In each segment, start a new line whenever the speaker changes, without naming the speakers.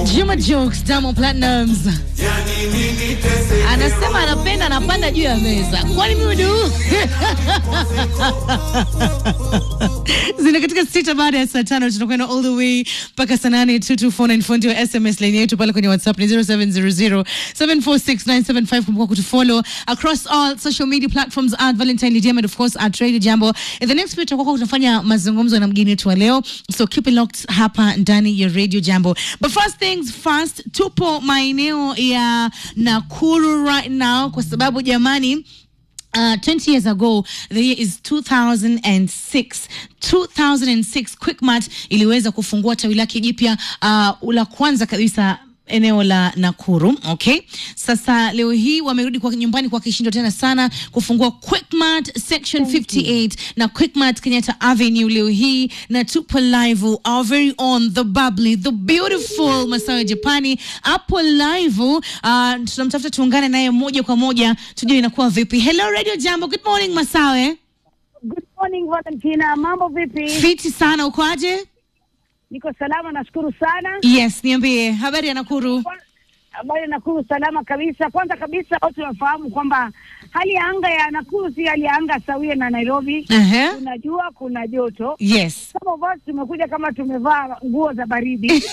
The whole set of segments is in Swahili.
Juma Jokes, Diamond Platnumz anasema anapenda anapanda juu ya meza. Kwani mudu zina katika sita baada ya saa tano tunakwenda all the way mpaka saa nane. 22494 ndio SMS line yetu pale kwenye WhatsApp ni 0700746975. Kumbuka kutufollow across all social media platforms at Valentine Lydia and of course at Radio Jambo. In the next bit tutakuwa tunafanya mazungumzo na mgeni wetu wa leo, so keep it locked hapa ndani ya Radio Jambo. But first things first, tupo maeneo ya Nakuru right now kwa sababu jamani Uh, 20 years ago the year is 2006 2006 Quickmart iliweza kufungua tawi lake jipya uh, la kwanza kabisa eneo la Nakuru. Okay, sasa leo hii wamerudi kwa nyumbani kwa kishindo tena sana kufungua Quickmart section 58 na Quickmart Kenyatta Avenue leo hii, na tupo live our very own the bubbly the beautiful Masawe Japani hapo live. Uh, tunamtafuta tuungane naye moja kwa moja tujue inakuwa vipi. Hello Radio Jambo, good morning Masawe.
Good morning Valentina, mambo vipi?
Fiti sana, uko aje?
Niko salama, nashukuru sana.
Yes, niambie habari ya Nakuru.
Habari ya Nakuru, salama kabisa. Kwanza kabisa, wote wafahamu kwamba hali ya anga ya Nakuru si hali ya anga sawia na Nairobi.
Aha.
Kuna jua, kuna joto.
Yes.
Some of us tumekuja kama tumevaa nguo za baridi.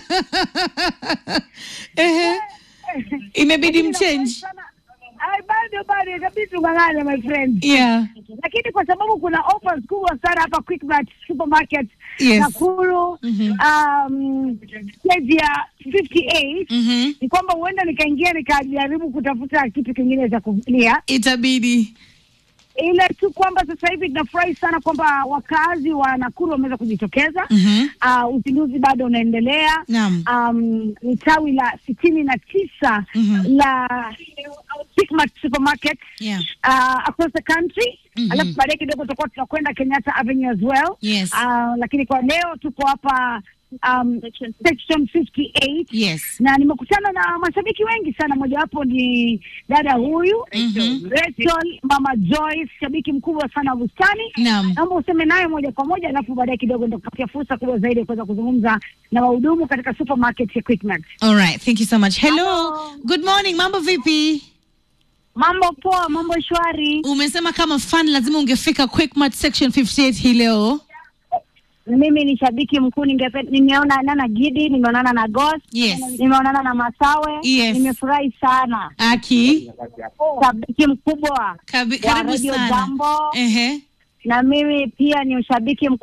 Ehe. Imebidi
Lakini
mchange.
nafurahi sana. Ai, bado bado inabidi tung'ang'ane my friend.
Yeah.
Lakini kwa sababu kuna offers kubwa sana hapa Quickmart supermarket
Yes.
Nakuru
Mhm.
um, stage ya 58
Mhm.
ni kwamba huenda nikaingia nikajaribu kutafuta kitu kingine cha kuvulia,
Itabidi.
ile tu kwamba sasa hivi tunafurahi sana kwamba wakazi wa Nakuru wameweza kujitokeza.
Mhm.
Uh, uzinduzi bado unaendelea.
Naam.
Um, ni tawi la sitini na tisa
Mhm.
la Quickmart supermarket
Yeah.
uh, across the country
Mhm.
alafu baadaye kidogo tutakuwa tunakwenda Kenyatta Avenue as well.
Yes.
Uh, lakini kwa leo tuko hapa um, section 58
Yes.
na nimekutana na mashabiki wengi sana, mojawapo ni dada huyu
Mhm.
Rachel, mama Joyce, shabiki mkubwa sana wa bustani.
Naam.
Naomba useme naye moja kwa moja, alafu baadaye kidogo nitakupatia fursa kubwa zaidi ya kuweza kuzungumza na wahudumu katika supermarket ya Quickmart.
All right. Thank you so much. Hello.
Hello.
Good morning. Mambo vipi?
Mambo poa, mambo shwari.
Umesema kama fan lazima ungefika Quickmart section 58 hii leo.
Mimi ni shabiki mkuu, ningepe- nimeonana na Gidi, nimeonana na Ghost,
Yes.
nimeonana na Masawe,
Yes.
nimefurahi sana.
Aki.
Shabiki mkubwa
Kabi,
wa
karibu
Radio
sana.
Jambo,
Ehe.
na mimi pia ni ushabiki mkubwa